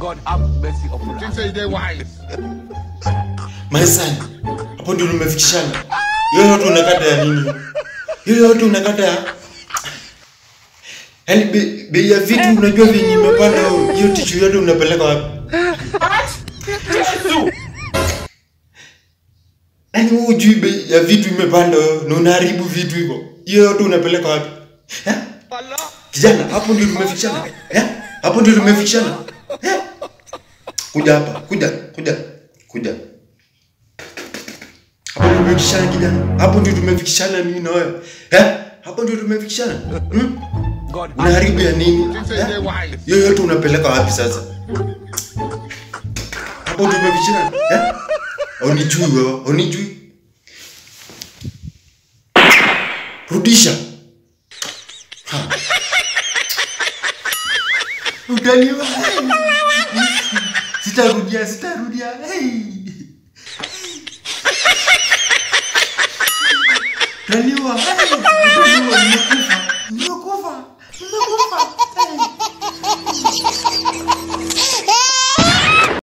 God have mercy upon Think us. say they wise. My son, hapo ndio tumefikishana. Hiyo yote unakata ya nini? Hiyo yote unakata ya Yaani bei bei ya vitu unajua venye imepanda hiyo tishu yote unapeleka wapi? Yaani wewe hujui bei ya vitu imepanda na unaharibu vitu hivyo. Hiyo yote unapeleka wapi? Eh? Kijana, hapo ndio tumefikishana. Eh? Hapo ndio tumefikishana. Eh? Kuja hapa, kuja, kuja, kuja. Hapo ndio tumefikishana kijana. Hapo ndio tumefikishana mimi na wewe. Eh? Hapo ndio tumefikishana. Hmm? God have Unaharibu ya nini? Think say they Eh? wise. Hiyo yote unapeleka wapi sasa? Hapo tumefikishana. Eh? Unijui wewe, unijui. Rudisha. Ha. Utaniwa. Sitarudia, sitarudia. Hey. Utaniwa. Hey. Utaniwa, nimekufa. Nimekufa. Nimekufa. Hey.